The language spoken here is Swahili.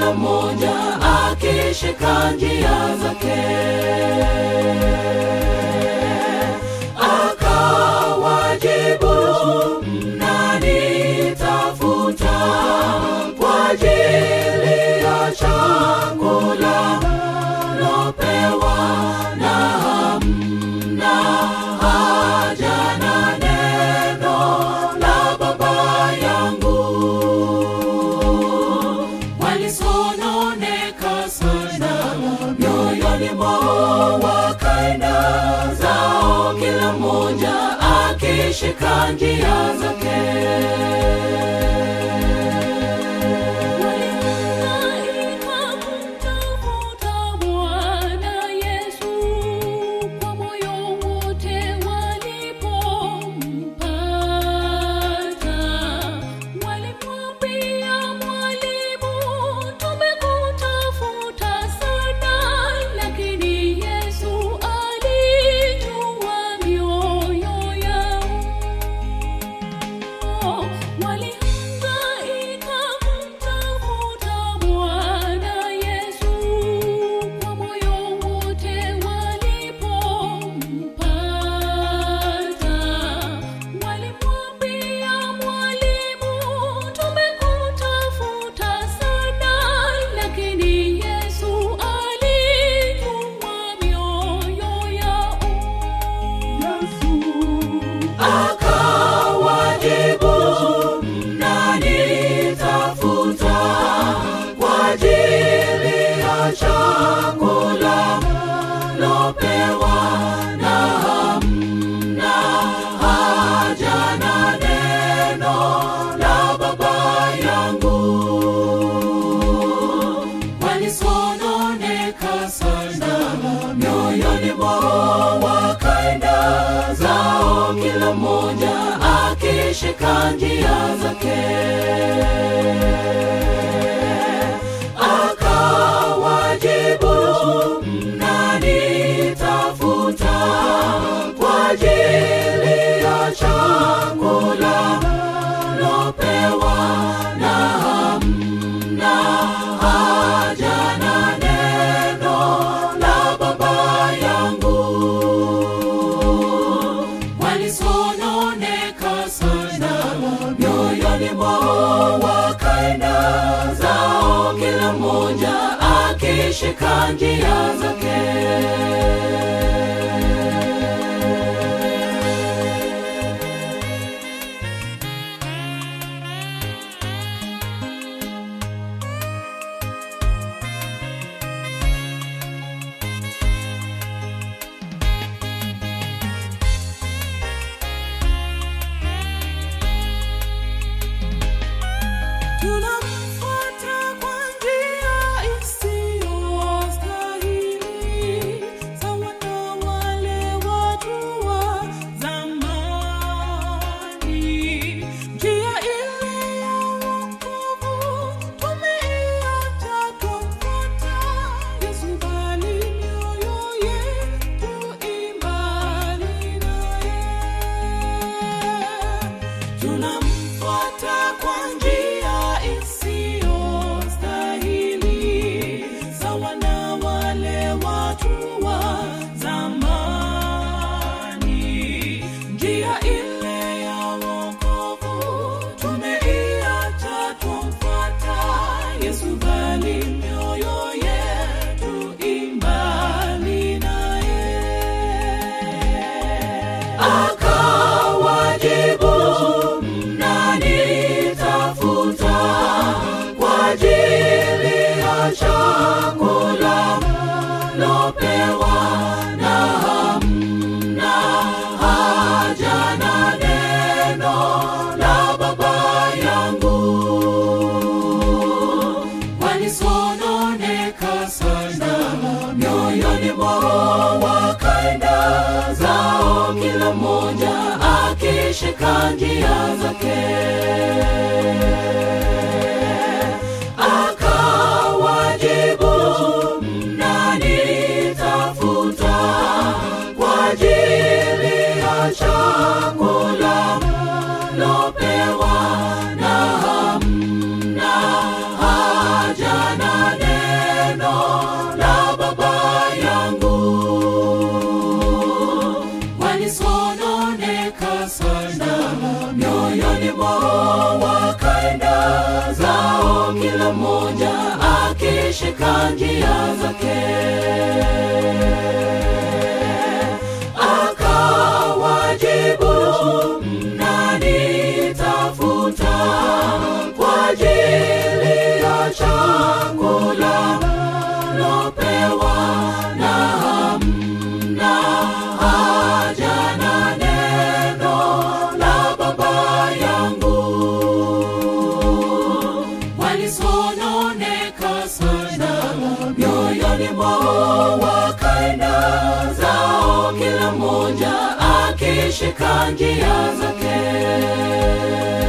kila mmoja akishika njia zake akawajibu mnanitafuta kwa ajili ya chakula lopewa na hamna haja na neno la baba yangu walisononeka sana mioyoni mwao wakaenda zao kila mmoja akishika njia zake Walihangaika kumtafuta Bwana Yesu kwa moyo wote walipompata. Walimwambia Mwalimu, tumekutafuta sana, lakini Yesu alijua mioyo yao. Walihangaika kumtafuta Bwana Yesu kwa moyo wote walipompata. Walimwambia Mwalimu, tumekutafuta sana, lakini Yesu alijua mioyo yao. akawajibu mnanitafuta kwa ajili ya chakula lopewa na hamna haja na neno la baba yangu walisononeka sana mioyoni mwao wakaenda zao kila mmoja akishika njia zake akawajibu mnanitafuta kwa ajili ya chakula lopewa na hamna haja na neno la baba yangu walisononeka sana mioyoni mwao wakaenda zao kila mmoja akishika njia zake Tunamfuata kwa njia isiyostahili, sawa na wale watu wa zamani. Njia ile ya wokovu tumeiacha, twamfuata Yesu, bali mioyo yetu i mbali naye. Tunamfuata kwa njia isiyostahili, sawa na wale watu wa zamani. Njia ile ya wokovu tumeiacha, twamfuata Yesu, bali mioyo yetu i mbali naye. akawajibu mnanitafuta kwa ajili ya chakula lopewa na hamna haja na neno la baba yangu walisononeka sana mioyoni mwao wakaenda zao kila mmoja akishika njia zake akawajibu mnanitafuta kwa ajili ya chakula lopewa na hamna haja na mwao wakaenda zao, kila mmoja akishika njia zake. Akawajibu, mnanitafuta kwa ajili ya chakula lopewa na hamna haja na neno la Baba yangu. Walisononeka sana mioyoni mwao, wakaenda zao, kila mmoja akishika njia zake.